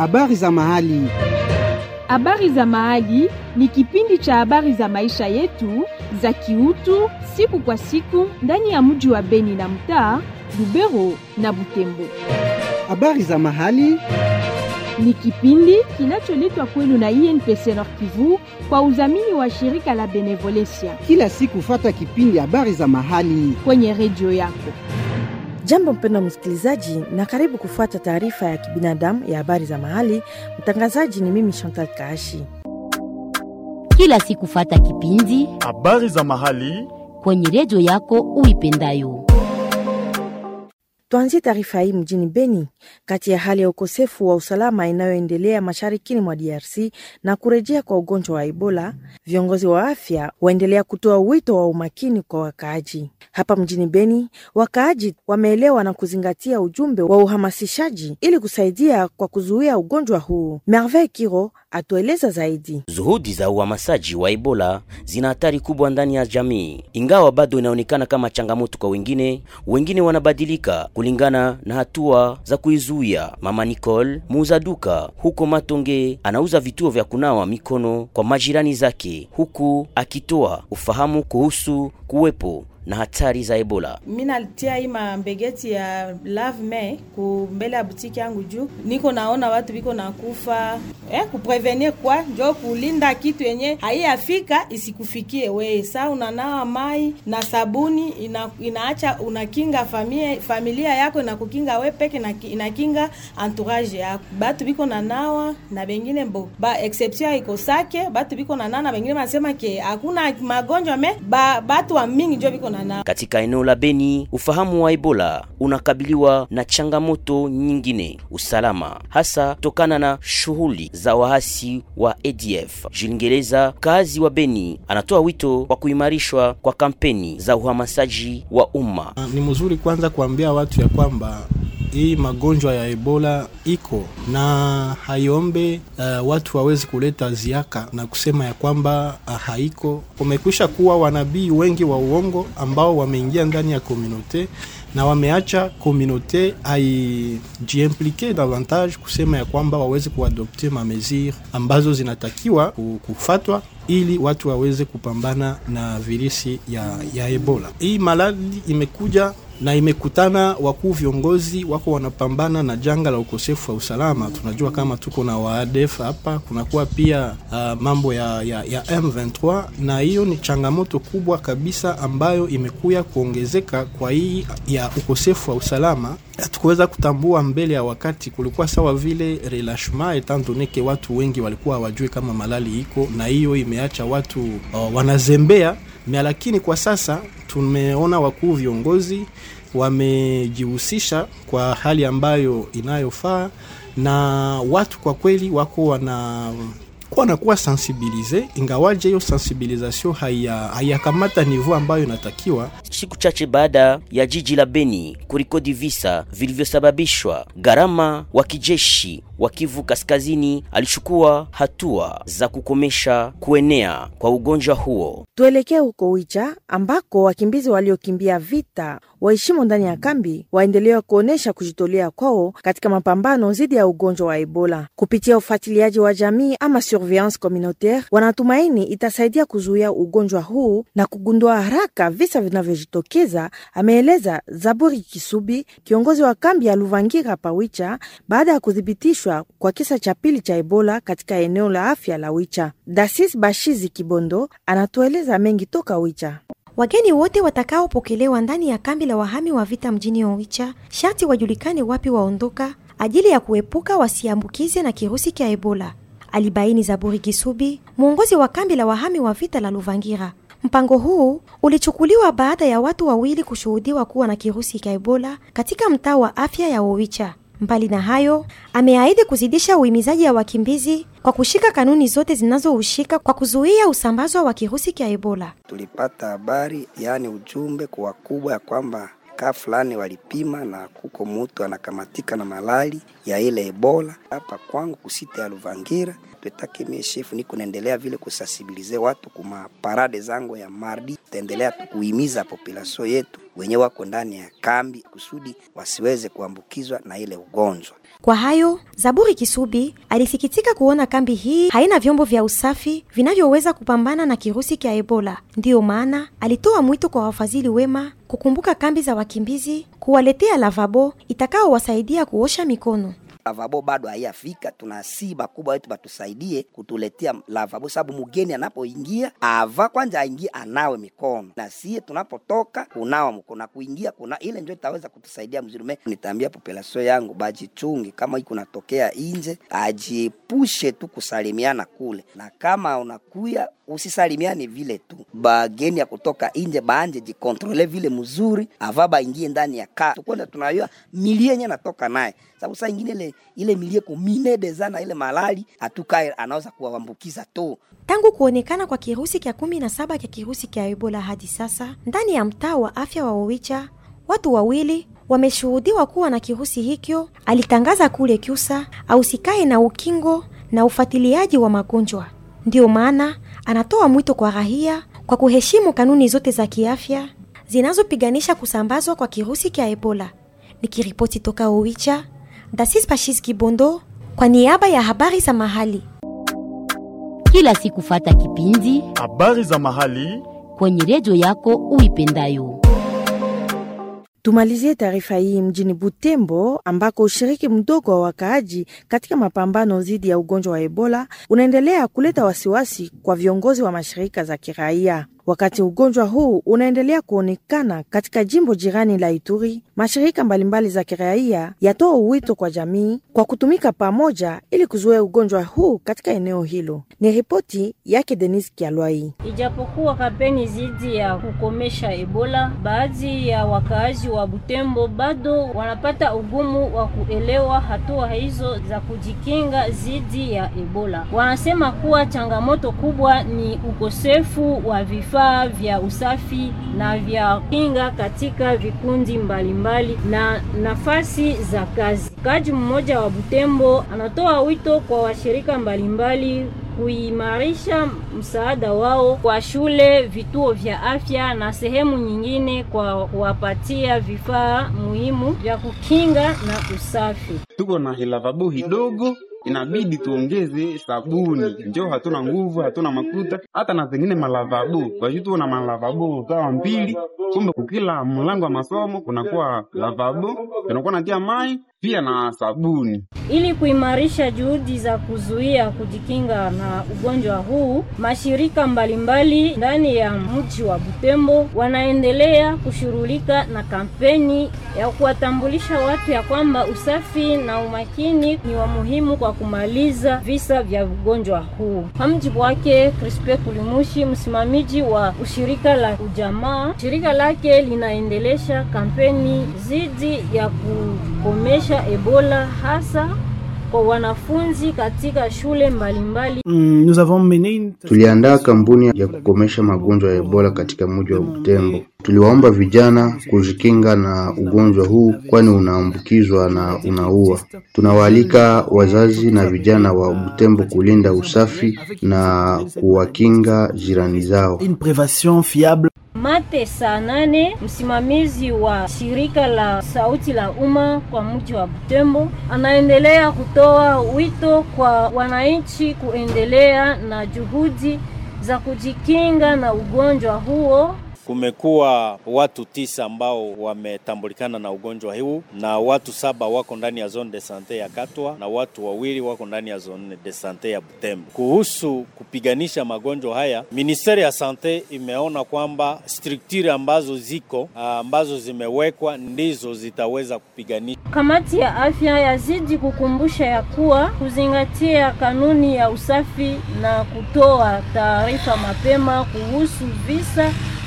Habari za mahali. Habari za Mahali ni kipindi cha habari za maisha yetu za kiutu siku kwa siku ndani ya mji wa Beni na mtaa Lubero na Butembo. Habari za mahali. Ni kipindi kinacholetwa kwenu na INPC Nord Kivu kwa udhamini wa shirika la Benevolencia Kila siku fata kipindi habari za mahali. kwenye redio yako. Jambo mpendwa msikilizaji, na karibu kufuata taarifa ya kibinadamu ya habari za mahali. Mtangazaji ni mimi Chantal Kaashi. kila siku fata kipindi Habari za mahali. kwenye redio yako uipendayo. Tuanzie taarifa hii mjini Beni. Kati ya hali ya ukosefu wa usalama inayoendelea masharikini mwa DRC na kurejea kwa ugonjwa wa Ebola, viongozi wa afya waendelea kutoa wito wa umakini kwa wakaaji. Hapa mjini Beni, wakaaji wameelewa na kuzingatia ujumbe wa uhamasishaji ili kusaidia kwa kuzuia ugonjwa huu. Merveille Kiro atueleza zaidi. Juhudi za uhamasishaji wa Ebola zina hatari kubwa ndani ya jamii, ingawa bado inaonekana kama changamoto kwa wengine. Wengine wanabadilika kulingana na hatua za kuizuia. Mama Nicole, muuza duka huko Matonge, anauza vituo vya kunawa mikono kwa majirani zake, huku akitoa ufahamu kuhusu kuwepo na hatari za Ebola. mi nalitia hii mambegeti ya lave me ku mbele ya butiki yangu juu niko naona watu biko nakufa eh, kuprevenir kwa njo kulinda kitu yenye haiyafika isikufikie weye. Saa unanawa mai na sabuni ina, inaacha unakinga familia, familia yako inakukinga we peke na inakinga entourage yako. Batu biko nanawa na bengine mbo ba exception iko sake batu biko nanawa na bengine banasema ke hakuna magonjwa me ba, batu wa mingi njo biko nanawa Katika eneo la Beni, ufahamu wa Ebola unakabiliwa na changamoto nyingine, usalama, hasa kutokana na shughuli za waasi wa ADF. Jilingereza, kazi wa Beni, anatoa wito wa kuimarishwa kwa kampeni za uhamasishaji wa umma. Ni mzuri kwanza kuambia watu ya kwamba hii magonjwa ya Ebola iko na haiombe uh, watu wawezi kuleta ziaka na kusema ya kwamba uh, haiko. Kumekwisha kuwa wanabii wengi wa uongo ambao wameingia ndani ya komunote na wameacha komunote aijiimplike davantage kusema ya kwamba waweze kuadopte mamesure ambazo zinatakiwa ku- kufatwa ili watu waweze kupambana na virusi ya, ya Ebola. Hii maladi imekuja na imekutana wakuu viongozi wako wanapambana na janga la ukosefu wa usalama. Tunajua kama tuko na waadef hapa, kunakuwa pia uh, mambo ya, ya, ya M23 na hiyo ni changamoto kubwa kabisa ambayo imekuya kuongezeka kwa hii ya ukosefu wa usalama. Hatukuweza kutambua mbele ya wakati, kulikuwa sawa vile relashement etant donne ke watu wengi walikuwa hawajui kama malali iko, na hiyo imeacha watu uh, wanazembea mea, lakini kwa sasa tumeona wakuu viongozi wamejihusisha kwa hali ambayo inayofaa na watu kwa kweli wako wana wanakuwa sensibilize, ingawaje hiyo sensibilisation haiyakamata niveau ambayo inatakiwa. Siku chache baada ya jiji la Beni kurikodi visa vilivyosababishwa, gharama wa kijeshi wa Kivu Kaskazini alichukua hatua za kukomesha kuenea kwa ugonjwa huo. Tuelekee huko Wicha ambako wakimbizi waliokimbia vita waheshimo ndani ya kambi waendelea kuonyesha kujitolea kwao katika mapambano dhidi ya ugonjwa wa Ebola kupitia ufuatiliaji wa jamii ama surveillance communautaire. Wanatumaini itasaidia kuzuia ugonjwa huu na kugundua haraka visa vinavyojitokeza, ameeleza Zaburi Kisubi, kiongozi wa kambi ya Luvangira Pawicha, baada ya kuthibitishwa kwa kisa cha pili cha Ebola katika eneo la afya la Wicha. Dasis Bashizi Kibondo anatueleza mengi toka Wicha. Wageni wote watakaopokelewa ndani ya kambi la wahami wa vita mjini Oicha sharti wajulikane wapi waondoka ajili ya kuepuka wasiambukize na kirusi cha Ebola, alibaini Zaburi Kisubi, mwongozi wa kambi la wahami wa vita la Luvangira. Mpango huu ulichukuliwa baada ya watu wawili kushuhudiwa kuwa na kirusi cha Ebola katika mtaa wa afya ya Oicha. Mbali na hayo, ameahidi kuzidisha uhimizaji ya wakimbizi kwa kushika kanuni zote zinazohusika kwa kuzuia usambazo wa kirusi cha Ebola. Tulipata habari yaani ujumbe kwa wakubwa ya kwamba kaa fulani walipima na kuko mutu anakamatika na malali ya ile Ebola hapa kwangu kusita ya Luvangira. Twetake mie shefu niko naendelea vile kusasibilize watu kuma parade zangu ya mardi, taendelea kuhimiza population yetu wenye wako ndani ya kambi kusudi wasiweze kuambukizwa na ile ugonjwa. Kwa hayo, Zaburi Kisubi alisikitika kuona kambi hii haina vyombo vya usafi vinavyoweza kupambana na kirusi cha Ebola. Ndiyo maana alitoa mwito kwa wafadhili wema kukumbuka kambi za wakimbizi, kuwaletea lavabo itakaowasaidia kuosha mikono. lavabo bado haiyafika. Tunasii bakubwa wetu batusaidie kutuletea lavabo, sababu mgeni anapoingia ava kwanza aingie anawe mikono, na sie tunapotoka kunawa mkono na kuingia kuna ile ndio itaweza kutusaidia mzuri. Me nitaambia population yangu bajichunge, kama iko natokea inje ajiepushe tu kusalimiana kule, na kama unakuya usisalimiane vile tu. Bageni ya kutoka inje baanje jikontrole vile mzuri, ava baingie ndani ya kaa tukwenda tunayua milie yenye natoka naye, sababu saa ingine ile ile milie kumine deza na ile malali atukae anaweza kuwaambukiza tu. Tangu kuonekana kwa kirusi kya kumi na saba kya kirusi kya Ebola hadi sasa ndani ya mtaa wa afya wa Owicha, watu wawili wameshuhudiwa kuwa na kirusi hikyo, alitangaza kule Kyusa ausikae na ukingo na ufuatiliaji wa magonjwa. Ndiyo maana anatoa mwito kwa raia kwa kuheshimu kanuni zote za kiafya zinazopiganisha kusambazwa kwa kirusi kya Ebola. Nikiripoti toka Owicha, Dasis Pashis Kibondo kwa niaba ya habari za mahali. Kila siku fata kipindi habari za mahali kwenye redio yako uipendayo. Tumalizie taarifa hii mjini Butembo ambako ushiriki mdogo wa wakaaji katika mapambano dhidi ya ugonjwa wa Ebola unaendelea kuleta wasiwasi kwa viongozi wa mashirika za kiraia. Wakati ugonjwa huu unaendelea kuonekana katika jimbo jirani la Ituri, mashirika mbalimbali za kiraia yatoa wito kwa jamii kwa kutumika pamoja ili kuzuia ugonjwa huu katika eneo hilo. Ni ripoti yake Denis Kialwai. Ijapokuwa kampeni dhidi ya kukomesha Ebola, baadhi ya wakaaji wa Butembo bado wanapata ugumu wa kuelewa hatua hizo za kujikinga dhidi ya Ebola. Wanasema kuwa changamoto kubwa ni ukosefu wa vifaa vya usafi na vya kinga katika vikundi mbalimbali na nafasi za kazi. Mkaaji mmoja wa Butembo anatoa wito kwa washirika mbalimbali kuimarisha msaada wao kwa shule, vituo vya afya na sehemu nyingine kwa kuwapatia vifaa muhimu vya kukinga na usafi. Tuko na hilavabo hidogo inabidi tuongeze sabuni, njo hatuna nguvu, hatuna makuta, hata na zengine malavabo basi tuko na malavabo kawa mbili, kumbe kukila mlango wa masomo kunakuwa lavabo, tunakuwa natia mai pia na sabuni. Ili kuimarisha juhudi za kuzuia kujikinga na ugonjwa huu, mashirika mbalimbali ndani ya mji wa Butembo wanaendelea kushughulika na kampeni ya kuwatambulisha watu ya kwamba usafi na umakini ni wa muhimu kwa kumaliza visa vya ugonjwa huu. Kwa mjibu wake Crispe Kulimushi, msimamizi wa ushirika la ujamaa, shirika lake linaendelesha kampeni dhidi ya kukomesha Ebola hasa kwa wanafunzi katika shule mbalimbali. Mm, nous avons mené Tuliandaa kampuni ya kukomesha magonjwa ya Ebola katika mji wa Butembo. Tuliwaomba vijana kujikinga na ugonjwa huu kwani unaambukizwa na unaua. Tunawaalika wazazi na vijana wa Butembo kulinda usafi na kuwakinga jirani zao. une prévention fiable Mate saa nane, msimamizi wa shirika la sauti la umma kwa mji wa Butembo, anaendelea kutoa wito kwa wananchi kuendelea na juhudi za kujikinga na ugonjwa huo. Kumekuwa watu tisa ambao wametambulikana na ugonjwa huu na watu saba wako ndani ya zone de sante ya Katwa na watu wawili wako ndani ya zone de sante ya Butembo. Kuhusu kupiganisha magonjwa haya, ministeri ya sante imeona kwamba structure ambazo ziko ambazo zimewekwa ndizo zitaweza kupiganisha. Kamati ya afya yazidi kukumbusha ya kuwa kuzingatia kanuni ya usafi na kutoa taarifa mapema kuhusu visa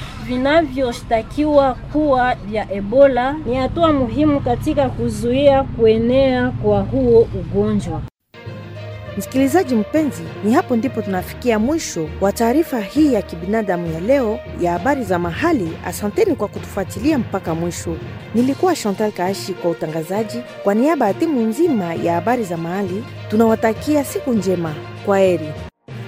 vinavyoshtakiwa kuwa vya Ebola ni hatua muhimu katika kuzuia kuenea kwa huo ugonjwa. Msikilizaji mpenzi, ni hapo ndipo tunafikia mwisho wa taarifa hii ya kibinadamu ya leo ya habari za mahali. Asanteni kwa kutufuatilia mpaka mwisho. Nilikuwa Chantal Kaashi kwa utangazaji. Kwa niaba ya timu nzima ya habari za mahali, tunawatakia siku njema. Kwa heri.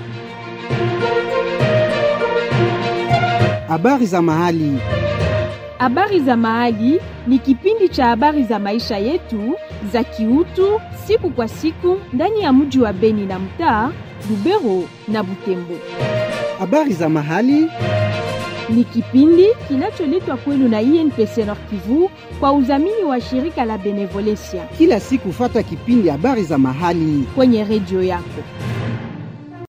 Habari za mahali. Habari za Mahali ni kipindi cha habari za maisha yetu za kiutu siku kwa siku ndani ya mji wa Beni na mtaa Lubero na Butembo. Habari za Mahali ni kipindi kinacholetwa kwenu na INPC Nord Kivu kwa udhamini wa shirika la Benevolencia kila siku, fata kipindi habari za mahali kwenye redio yako.